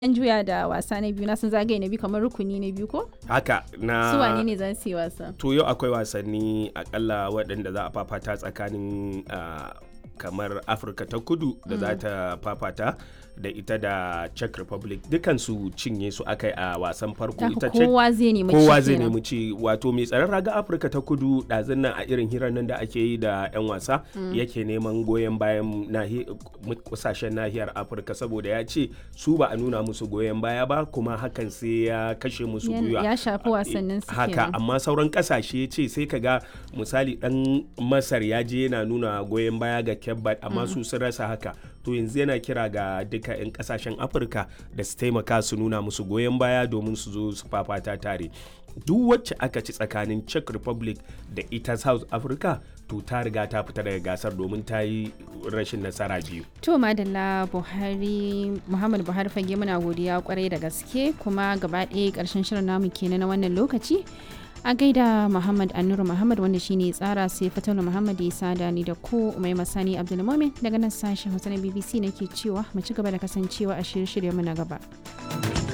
an juya da wasa na biyu na san zagaye na biyu kamar rukuni na biyu ko haka na su wane ne za su yi wasa to yau akwai wasanni akalla waɗanda za a fafata tsakanin ah, kamar afirka ta kudu da za ta fafata da ita da czech republic dukansu cinye su aka yi a wasan farko Ta ita haka Czech- kowa zai nemi ci kowa zai kenan. nemi ci wato mai tsaron raga afirka ta kudu ɗazun nan a irin hirar nan da ake yi da 'yan wasa yake neman goyon bayan nahi- kusashen nahiyar afirka saboda ya ce su ba a nuna musu goyon baya ba kuma hakan sai ya kashe musu Ya- gwiwa ya shafi wasannin su haka kenan. amma sauran kasashe ce sai ka ga misali dan masar ya je yana nuna goyon baya ga kebbat amma su sun rasa haka to yanzu yana kira ga duka 'yan kasashen afirka da su taimaka su nuna musu goyon baya domin su zo su fafata tare duk wacce aka ci tsakanin czech republic da ita south africa to ta riga ta fita daga gasar domin ta yi rashin nasara biyu To Madalla Buhari Muhammad Buhari fage muna godiya kwarai da gaske kuma gaba ɗaya ƙarshen shirin namu kenan na wannan lokaci. A gaida Muhammad Annuru Muhammad wanda shine tsara sai Fatalu Muhammad ya sada ni da ku Umai Masani Abdulmumin daga nan sashen Hausa na BBC nake cewa mu ci gaba da kasancewa a shirye-shiryen mu na gaba.